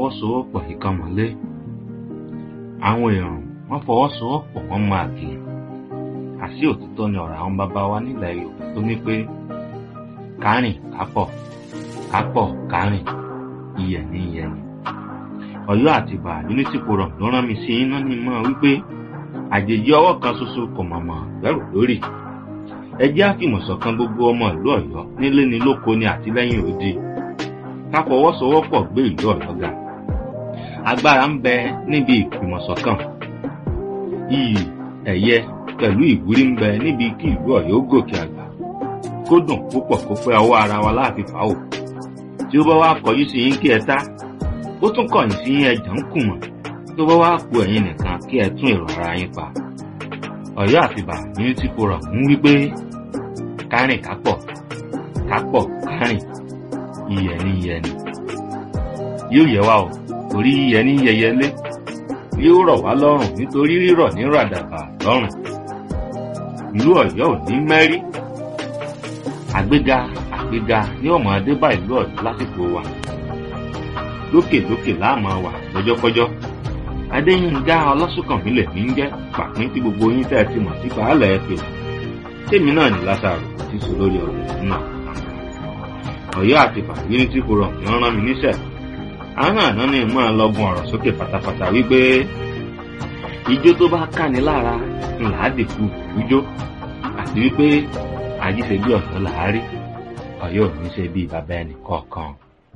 fọwọ́sowọ́pọ̀ ìkan mọ́lé àwọn èrò wọ́n fọwọ́sowọ́pọ̀ wọ́n máa kì í àṣì òtítọ́ ni ọ̀rọ̀ àwọn bàbá wa nílẹ̀ yorùbá tó ní pé kárìn kápọ̀ kápọ̀ kárìn iyẹ̀ ní iyẹ̀ ni ọ̀yọ́ àtìbà unity forum ló rán mi sí iná ní mọ́ wípé àjèjì ọwọ́ kan ṣoṣo kò mọ̀mọ́ bẹ̀rù lórí ẹ jẹ́ àfìmọ̀ṣọ̀kan gbogbo ọmọ ìlú ọ̀yọ́ nílé ni lóko ni àtìlẹ́yìn òde ká fọwọ́sowọ́pọ̀ gbé ìlú ọ̀yọ́ ga agbára ń bẹ níbi ìfìmọ̀ṣọ̀kan iyì ẹ̀yẹ pẹ̀lú ìwúrí ń bẹ níbi kí ìlú ọ̀yọ́ gòkè àgbà kó dùn púpọ̀ kó pẹ́ ọwọ́ ara wa láàfin fàáwò tí ó bá wá kọjú sí yín kí ẹ tá ó tún kọ̀yìn sí yín ẹ̀jẹ̀ ń kùmọ̀ tó bá wá ku ẹ̀yin nìkan kí ẹ tún èrò ara yín pa ọ̀yọ́ àtìbà unity forum ń wí pé kárìn kápọ̀ kápọ̀ kárìn iyẹ̀ ní iyẹ̀ ni yóò yẹ wá o torí iyẹ̀ ní yẹyẹlé yóò rọ̀ wá lọ́rùn nítorí rírọ̀ ní ràdàbà lọ́rùn ìlú ọ̀yọ́ ò ní mẹ́rí àgbéga àgbéga ní ọmọ adébá ìlú ọ̀yọ́ lásìkò wa lókèlókè láàmú wà lọ́jọ́kọ́jọ́ adéyínká ọlọ́sùnkànmí lèmi ń jẹ́ pàpín tí gbogbo yín tẹ́ ẹ ti mọ̀ sí pàálẹ̀ ẹ pè tèmi náà ní lásàrò tí sọ lórí ọ̀rọ̀ náà ọ̀yọ́ àti fàgírí tí kò rọ̀ ní rán mi níṣẹ́ àwọn àná ni mọ́ ẹ lọ́gùn ọ̀rọ̀ sókè pátápátá wípé ijó tó bá káni lára ńlá dìkú ìjó àti wípé àjíṣe bí ọ̀yọ́ làárí ọ̀yọ́ ò ní ṣe bí bàbá ẹnì kọ̀ọ̀kan.